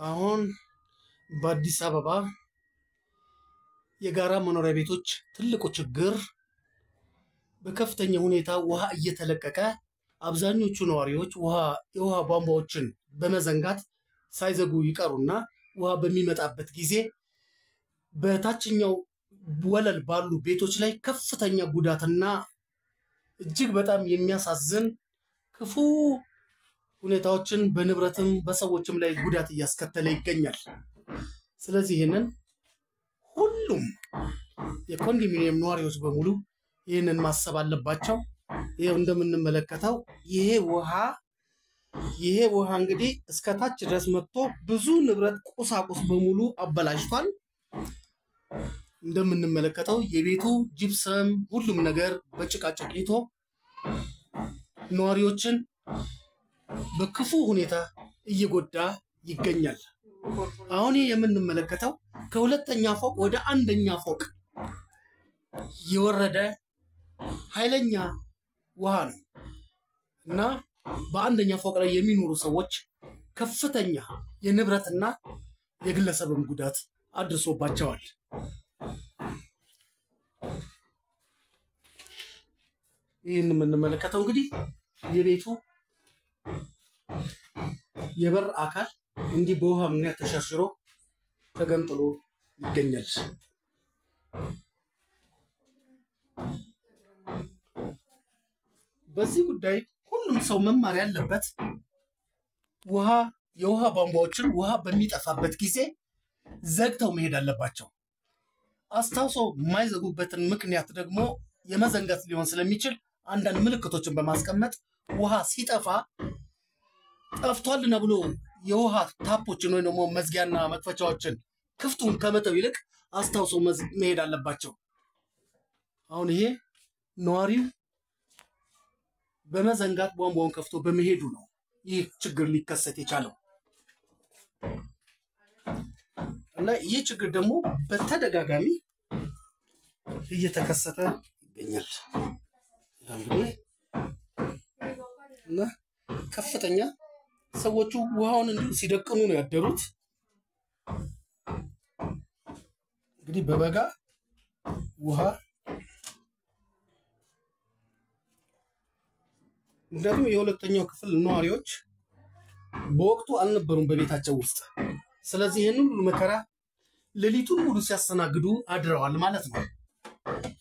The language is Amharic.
አሁን በአዲስ አበባ የጋራ መኖሪያ ቤቶች ትልቁ ችግር በከፍተኛ ሁኔታ ውሃ እየተለቀቀ አብዛኞቹ ነዋሪዎች ውሃ የውሃ ቧንቧዎችን በመዘንጋት ሳይዘጉ ይቀሩና ውሃ በሚመጣበት ጊዜ በታችኛው ወለል ባሉ ቤቶች ላይ ከፍተኛ ጉዳትና እጅግ በጣም የሚያሳዝን ክፉ ሁኔታዎችን በንብረትም በሰዎችም ላይ ጉዳት እያስከተለ ይገኛል። ስለዚህ ይህንን ሁሉም የኮንዶሚኒየም ነዋሪዎች በሙሉ ይህንን ማሰብ አለባቸው። ይኸው እንደምንመለከተው ይሄ ውሃ ይሄ ውሃ እንግዲህ እስከ ታች ድረስ መጥቶ ብዙ ንብረት ቁሳቁስ በሙሉ አበላሽቷል። እንደምንመለከተው የቤቱ ጅብሰም፣ ሁሉም ነገር በጭቃ ጨቂቶ ነዋሪዎችን በክፉ ሁኔታ እየጎዳ ይገኛል። አሁን ይህ የምንመለከተው ከሁለተኛ ፎቅ ወደ አንደኛ ፎቅ የወረደ ኃይለኛ ውሃ ነው እና በአንደኛ ፎቅ ላይ የሚኖሩ ሰዎች ከፍተኛ የንብረትና የግለሰብም ጉዳት አድርሶባቸዋል። ይህን የምንመለከተው እንግዲህ የቤቱ የበር አካል እንዲህ በውሃ ምክንያት ተሸርሽሮ ተገንጥሎ ይገኛል። በዚህ ጉዳይ ሁሉም ሰው መማር ያለበት ውሃ የውሃ ቧንቧዎችን ውሃ በሚጠፋበት ጊዜ ዘግተው መሄድ አለባቸው። አስታውሰው የማይዘጉበትን ምክንያት ደግሞ የመዘንጋት ሊሆን ስለሚችል አንዳንድ ምልክቶችን በማስቀመጥ ውሃ ሲጠፋ ጠፍቷልና ብሎ የውሃ ታፖችን ወይም ደግሞ መዝጊያና መክፈቻዎችን ክፍቱን ከመተው ይልቅ አስታውሰው መሄድ አለባቸው። አሁን ይሄ ነዋሪው በመዘንጋት ቧንቧውን ከፍቶ በመሄዱ ነው ይህ ችግር ሊከሰት የቻለው እና ይህ ችግር ደግሞ በተደጋጋሚ እየተከሰተ ይገኛል። እንግዲህ እና ከፍተኛ ሰዎቹ ውሃውን እንዲሁ ሲደቅኑ ነው ያደሩት። እንግዲህ በበጋ ውሃ ምክንያቱም የሁለተኛው ክፍል ነዋሪዎች በወቅቱ አልነበሩም በቤታቸው ውስጥ። ስለዚህ ይህንን ሁሉ መከራ ሌሊቱን ሙሉ ሲያስተናግዱ አድረዋል ማለት ነው።